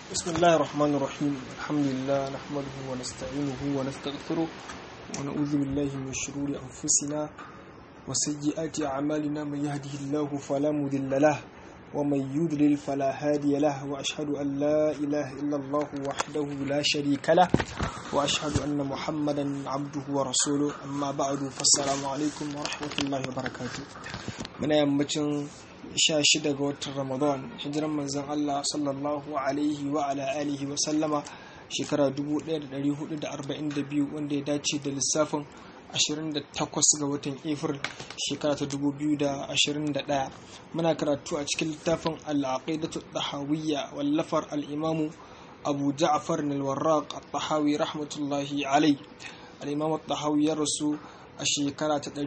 بسم الله الرحمن الرحيم الحمد لله نحمده ونستعينه ونستغفره ونعوذ بالله من شرور أنفسنا وسيئات أعمالنا من يهده الله فلا مضل له ومن يضلل فلا هادي له وأشهد أن لا إله إلا الله وحده لا شريك له وأشهد أن محمدا عبده ورسوله أما بعد فالسلام عليكم ورحمة الله وبركاته من يمتن sha shida ga watan ramadan hijiran manzon Allah sallallahu alaihi wa ala alihi wa sallama shekara 1442 wanda ya dace da lissafin 28 ga watan april shekara ta 2021 muna karatu a cikin littafin al-aqidatu tahawiyya wallafar al-imamu abu ja'far al-warraq at-tahawi rahmatullahi alai al-imam at-tahawi ya rasu a shekara ta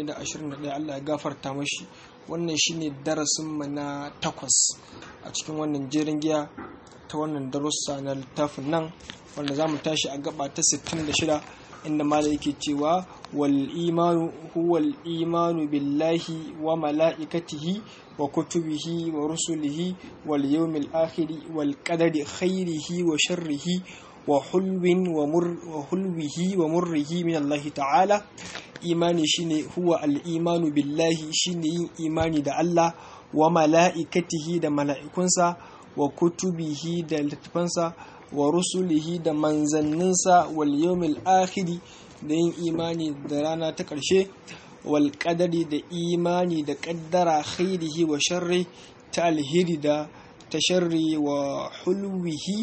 321 Allah ya gafarta mashi wannan shine darasinmu na takwas a cikin wannan jerin giya ta wannan darussa na littafin nan wanda za mu tashi a gaba ta 66 inda mala yake cewa wal imanu huwal imanu billahi wa mala'ikatihi wa kutubihi wa rusulihi wal yawmil akhiri wal qadari khairihi wa sharrihi wa hulwin wa hulwihi wa murrihi min Allah ta'ala imani shine huwa al-imanu billahi shine yin imani da Allah wa mala'ikatihi da mala'ikunsa wa kutubihi da littafansa wa rusulihi da manzanninsa wal yawmil akhiri da yin imani da rana ta ƙarshe wal qadari da imani da ƙaddara khairihi wa sharri ta alheri da ta sharri wa hulwihi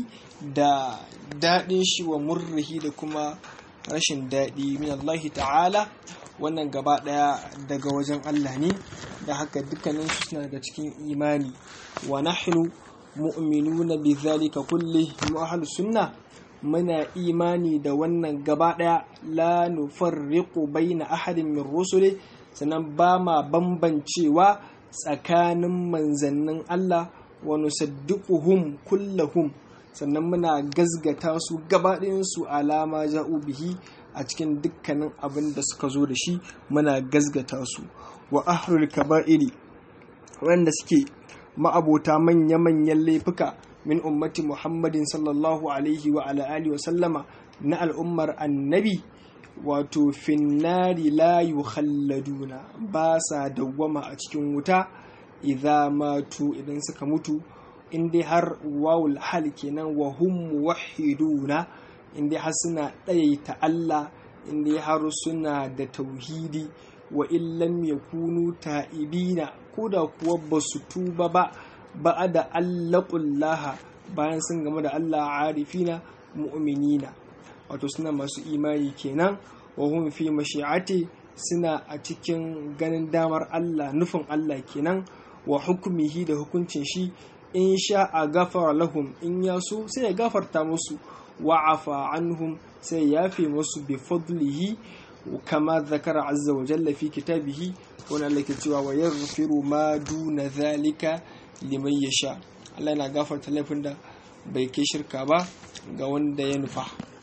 da daɗin shi wa murrihi da kuma rashin daɗi min Allah ta'ala wannan gaba ɗaya daga wajen Allah ne da haka dukkanin su suna daga cikin imani wa nahnu mu'minuna bi zalika kulli mu ahlus sunna muna imani da wannan gaba ɗaya la nufarriqu baina ahadin min rusuli sannan ba ma bambancewa tsakanin manzannin Allah wa nusaddiquhum kullahum sannan muna gazgata su gabaɗayansu alama ja'u bihi a cikin dukkanin abin da suka zo da shi muna gazgata su wa ahlul kaba'iri wanda suke ma'abota manya-manyan laifuka min ummati muhammadin sallallahu alaihi wa ala alihi wa sallama na al'ummar annabi wato finnari la yukhalladuna ba sa dawwama a cikin wuta idza matu idan suka mutu in dai har wawul hal kenan wa hum muwahhiduna in dai har suna ɗayaita Allah in dai har suna da tauhidi wa illam yakunu ta'ibina ko da kuwa ba su tuba ba ba da allaqullaha bayan sun game da Allah arifina mu'minina wato suna masu imani kenan wa hum fi mashi'ati suna a cikin ganin damar Allah nufin Allah kenan wa hukumihi da hukuncin shi in sha a gafara lahum in ya so sai ya gafarta musu wa afa anhum sai ya fi musu bi fadlihi kama zakara azza wa jalla fi kitabihi wani Allah ke cewa wa yaghfiru ma duna zalika liman yasha Allah yana gafarta laifin da bai kai shirka ba ga wanda ya nufa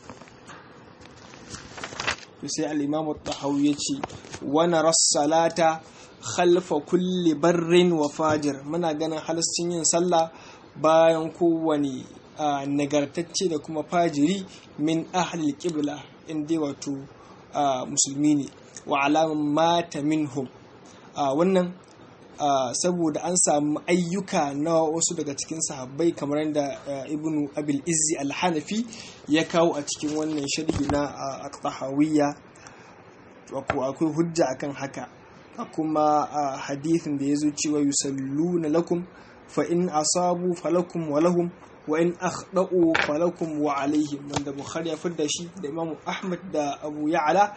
to sai al-imam at-tahawi yace wa nara salata khalfa kulli barrin wa fajir muna ganin halascin yin sallah bayan kowane nagartacce da kuma fajiri min ahli qibla inda wato musulmi ne wa alaman mata minhum wannan saboda an samu ayyuka na wasu daga cikin sahabbai kamar yadda ibnu abil izzi al-hanafi ya kawo a cikin wannan sharhi na at-tahawiyya akwai hujja akan haka kuma a hadithin da ya zo cewa yusalluna lakum fa in asabu falakum wa lahum wa in akhda'u falakum wa alaihim wanda bukhari ya fidda shi da imam ahmad da abu ya'la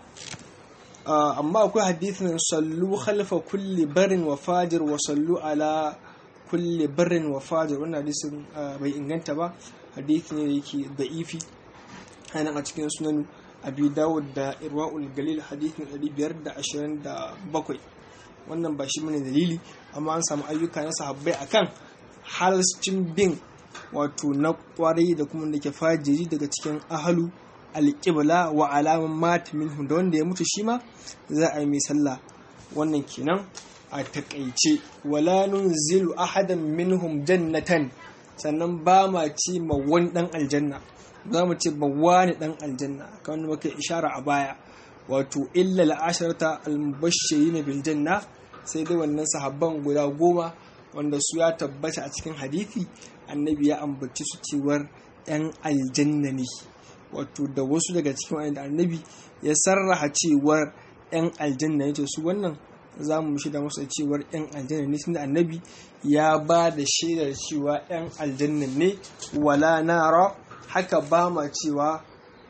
amma akwai hadithin sallu khalfa kulli barin wa fajir wa sallu ala kulli barin wa fajir wannan hadisin bai inganta ba hadithi ne da yake da'ifi anan a cikin sunan abi dawud da irwa'ul galil hadithin 527 wannan ba shi mene dalili amma an samu ayyuka na sahabbai akan halascin bin wato na kwarai da kuma da ke fajiri daga cikin ahalu alƙibla wa alaman mata minhu da wanda ya mutu shi ma za a yi mai sallah wannan kenan a takaice wala nunzilu ahadan minhum jannatan sannan ba ma ce ma wani dan aljanna za mu ce ba wani dan aljanna kamar muka ishara a baya wato illa al'asharata al-mubashshirin bil janna sai dai wannan sahabban guda goma wanda su ya tabbata a cikin hadithi annabi ya ambaci su cewar yan aljanna ne wato da wasu daga cikin wanda annabi ya sarraha cewar yan aljanna ne to su wannan za mu shida masa cewar yan aljanna ne tunda annabi ya ba da shaidar cewa yan aljanna ne wala nara haka ba ma cewa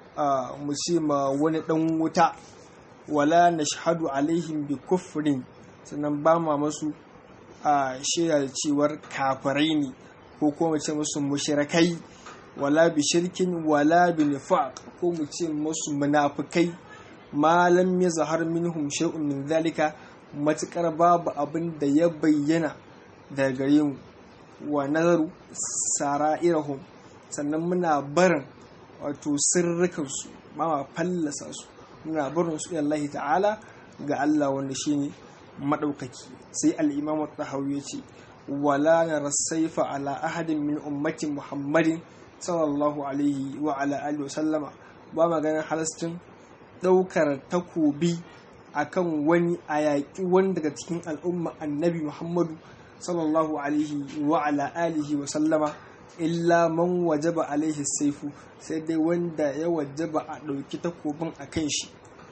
mu ce ma wani dan wuta wala nashhadu alaihim bi kufrin sannan ba ma masu a shaida da cewar kafirai ne ko kuma mu ce musu mushrikai wala bi shirkin wala bi nifaq ko mu ce musu munafikai malam ya zahar minhum shay'un min zalika matukar babu abin da ya bayyana daga gare mu wa nazaru sara'irahum sannan muna barin wato sirrikansu ma ma fallasa su muna barin su Allah ta'ala ga Allah wanda shine madaukaki sai al-imam at-tahawi yace wala nara saifa ala ahadin min ummati muhammadin sallallahu alaihi wa ala alihi wa sallama ba maganin halastin daukar takobi akan wani a yaƙi wani daga cikin al'umma annabi muhammadu sallallahu alaihi wa ala alihi wa sallama illa man wajaba alaihi saifu sai dai wanda ya wajaba a ɗauki takobin a kan shi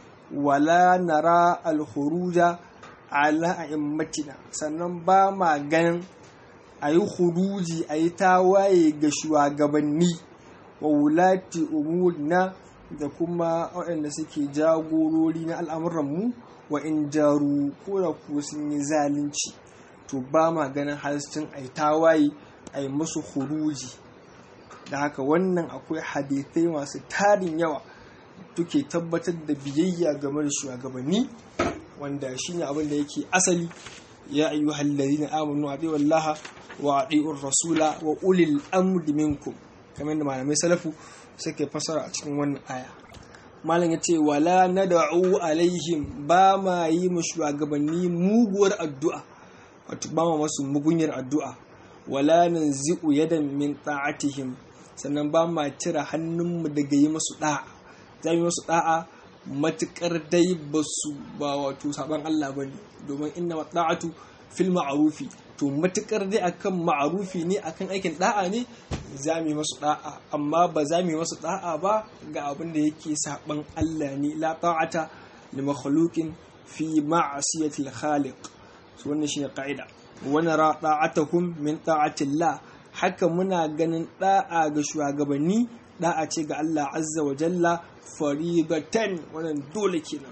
wala nara alhuruja ala a'immatina sannan ba ma ganin a yi huruji a yi tawaye ga shugabanni wa wulati umurina da kuma waɗanda suke jagorori na al'amuranmu wa in jaru ko da ku sun yi zalunci to ba ma ganin halascin a yi tawaye a yi musu huruji da haka wannan akwai hadithai masu tarin yawa tuke tabbatar da biyayya game da shugabanni wanda shine abin da yake asali ya ayyuhal ladina amanu atiiu wallaha wa atiiur rasula wa ulil amri minkum kamar da malamai salafu suke fasara a cikin wannan aya malam ya ce wala nad'u alaihim ba ma yi mu shugabanni muguwar addu'a wato ba ma masu mugunyar addu'a wala nanzi'u yadan min ta'atihim sannan ba ma cire hannunmu daga yi masu da'a za mu yi masu da'a matukar dai ba su ba wato saban Allah ba ne domin inna da'atu fil ma'arufi to matukar dai akan ma'arufi ne akan aikin da'a ne za mu yi masu da'a amma ba za mu yi masu da'a ba ga abin da yake saban Allah ne la ta'ata li makhluqin fi ma'siyati al-khaliq so wannan shine ka'ida wa nara ta'atuhum min ta'atillah haka muna ganin da'a ga shugabanni da'a ce ga Allah azza wa jalla farigatan wannan dole kenan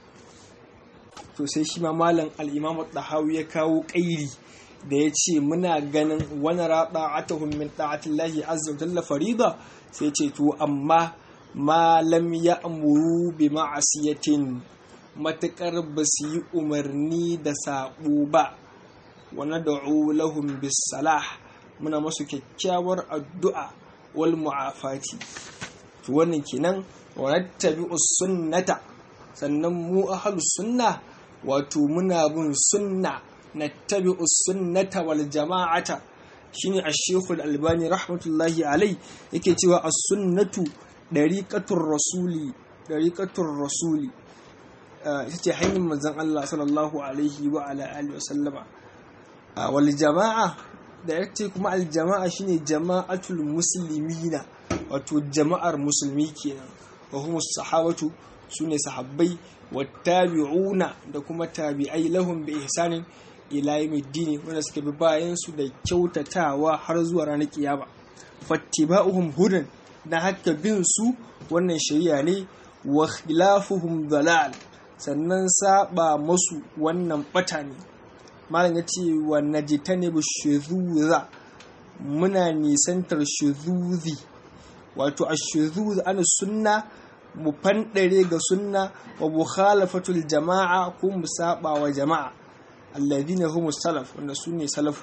to sai shi ma malam al-imam tahawi ya kawo kairi da ya ce muna ganin wani raɗa atahun min ta'atillahi azza wa jalla farida sai ce to amma malam ya amuru bi ma'asiyatin matakar ba su yi umarni da saɓo ba wani da'u lahum bis salah muna masu kyakkyawar addu'a wal mu'afati to wannan kenan wa nattabi'u sunnata sannan mu ahlus sunna wato muna bin sunna nattabi'u sunnata wal jama'ata shine ash-shaykh al-albani rahmatullahi alai yake cewa as-sunnatu dariqatur rasuli dariqatur rasuli ita ce hanyar manzon Allah sallallahu alaihi wa ala alihi wa sallama wal jama'a da yace kuma al jama'a shine jama'atul muslimina wato jama'ar musulmi kenan wa humus sahabatu sune sahabbai wattabi'una da kuma tabi'ai lahum bi ihsanin ila yawmiddin wanda suka bi bayan su da kyautatawa har zuwa ranar kiyama fattiba'uhum hudan na haka bin su wannan shari'a ne wa khilafuhum dalal sannan saba masu wannan bata ne malam ya ce wa najtanibu shuzuza muna nisantar shuzuzi wato ashuzuz ana sunna mu fanɗare ga sunna wa mukhalafatul jama'a ko mu saba wa jama'a alladhina humus salaf wanda su ne salafu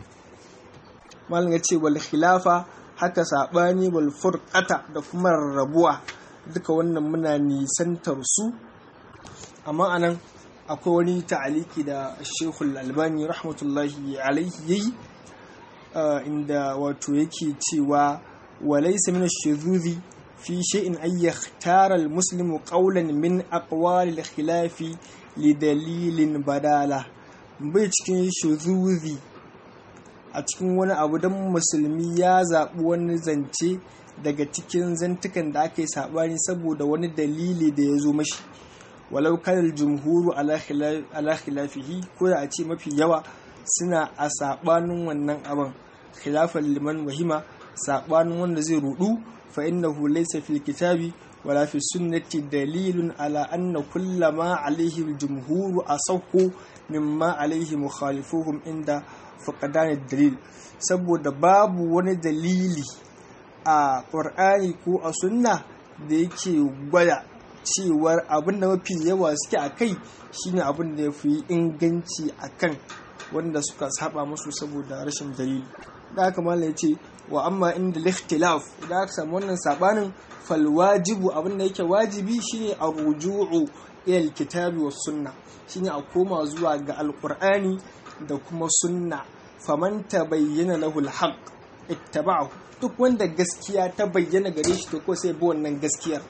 malam yace wal khilafa haka sabani wal furqata da kuma rarrabuwa duka wannan muna nisantar su amma anan akwai wani ta'aliki da Sheikhul Albani rahmatullahi alaihi yayi inda wato yake cewa walaysa min ash-shudhuzi fi shay'in ay yakhtara al-muslimu qawlan min aqwali al-khilafi li dalilin badala bai cikin shudhuzi a cikin wani abu don musulmi ya zaɓi wani zance daga cikin zantukan da aka yi saɓani saboda wani dalili da ya zo mashi walau kanar jumhuru ala khilafihi ko da a ce mafi yawa suna a saɓanin wannan abin khilafan liman wahima saɓanin wanda zai rudu fa innahu laysa fil kitabi wala fi sunnati dalilun ala anna kullama alaihi jumhuru asahhu mimma alaihi mukhalifuhum inda faƙadanin dalil saboda babu wani dalili a ƙwar'ani ko a sunna da yake gwada cewar abin da mafi yawa suke a kai shine abin da ya fi inganci a kan wanda suka saba musu saboda rashin dalili da aka mala ya ce wa amma inda likhtilaf idan aka samu wannan sabanin falwajibu abin da yake wajibi shine a ruju'u ila kitabi was sunna shine a koma zuwa ga alqur'ani da kuma sunna faman ta bayyana lahul haq ittaba'ahu duk wanda gaskiya ta bayyana gare shi to ko sai bi wannan gaskiyar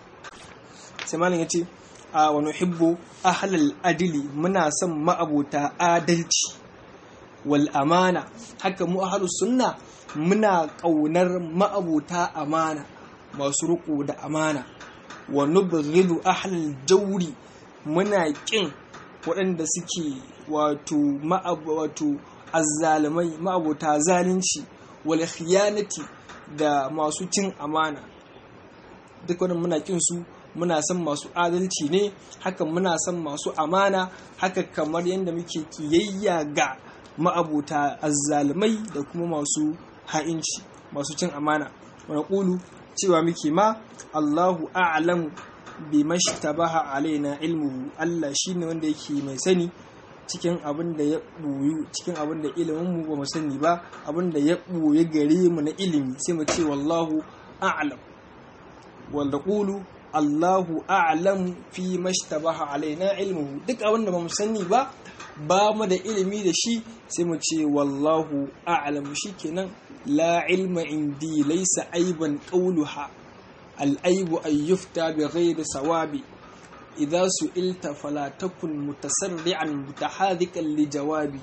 sai malam yace a wa nuhibbu ahlal adili muna son ma'abota adalci wal amana haka mu ahlus sunna muna kaunar ma'abota amana masu riƙo da amana wa nubghidu ahlal jawri muna kin waɗanda suke wato wato azzalumai ma'abota zalunci wal khiyanati da masu cin amana duk wannan muna kin su muna son masu adalci ne haka muna son masu amana haka kamar yadda muke kiyayya ga ma'abota azzalumai da kuma masu ha'inci masu cin amana wani ƙulu cewa muke ma Allahu a'lamu bi mashtabaha alaina ilmuhu Allah shine wanda yake mai sani cikin abin da ya ɓoyu cikin abin da ilimin mu ba mu sani ba abin da ya ɓoye gare mu na ilimi sai mu ce wallahu a'lam wanda qulu Allahu a'lam fi mashtabaha alaina ilmuhu duk abin da ba mu sani ba ba mu da ilimi da shi sai mu ce wallahu a'lam shikenan la ilma indi laysa aiban qawluha al-aibu an yufta bi ghairi sawabi إذا سئلت فلا تكن متسرعا متحاذكا لجوابي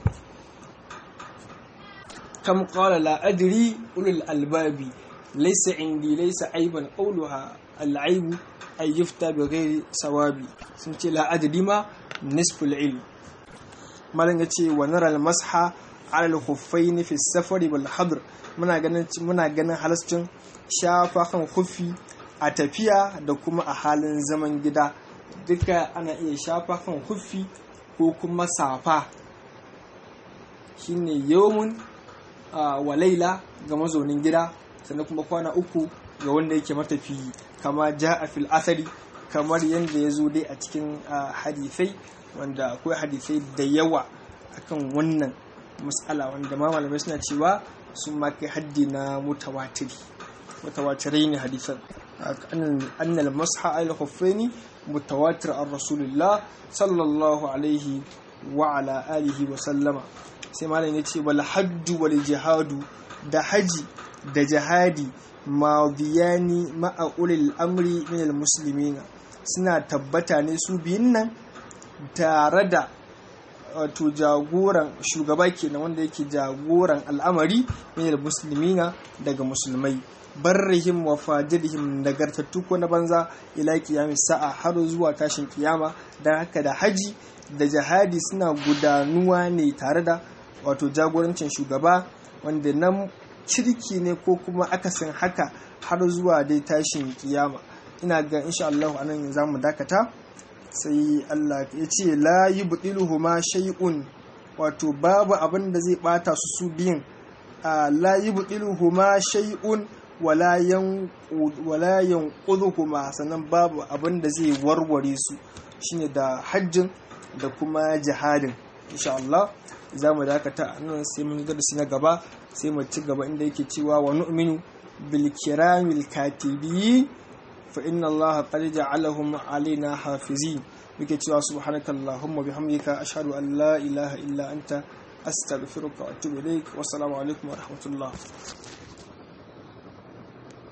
كم قال لا أدري أولي الألباب ليس عندي ليس عيبا قولها العيب أن يفتى بغير سوابي سنتي لا أدري ما نصف العلم ما لنجي ونرى المسح على الخفين في السفر والحضر muna ganin muna ganin halascin shafa kan kufi a tafiya da kuma a halin zaman gida duka ana iya shafa kan huffi ko kuma safa shine yawmun wa laila ga mazaunin gida sannan kuma kwana uku ga wanda yake matafi kama ja a fil asari kamar yadda ya zo dai a cikin hadisai wanda akwai hadisai da yawa akan wannan matsala wanda ma malamai suna cewa sun ma kai haddi na mutawatiri mutawatirai ne hadisan annal masha al khuffaini mutawatir an rasulullah sallallahu alaihi wa ala alihi wa sallama sai malam ya ce wal hajju wal jihadu da haji da jihadi madiyani ma'a ulil amri min al muslimina suna tabbata ne su biyun nan tare da wato jagoran shugaba kenan wanda yake jagoran al'amari min al muslimina daga musulmai barrihim wa fajirihim nagartattu ko na banza ila kiyami sa'a har zuwa tashin kiyama don haka da haji da jihadi suna gudanuwa ne tare da wato jagorancin shugaba wanda nan cirki ne ko kuma akasin haka har zuwa dai tashin kiyama ina ga insha Allah anan za mu dakata sai Allah ya ce la yubdiluhuma shay'un wato babu abin da zai bata su su biyun la yubdiluhuma shay'un wala yanquduhuma sannan babu abin da zai warware su shine da hajjin da kuma jihadin insha Allah za mu dakata nan sai mun darasi na gaba sai mu ci gaba inda yake cewa wa nu'minu bil kiramil katibi fa inna Allah qad ja'alahum alaina hafizin muke cewa subhanakallahumma bihamdika ashhadu an la ilaha illa anta astaghfiruka wa atubu ilaik wassalamu alaikum wa rahmatullah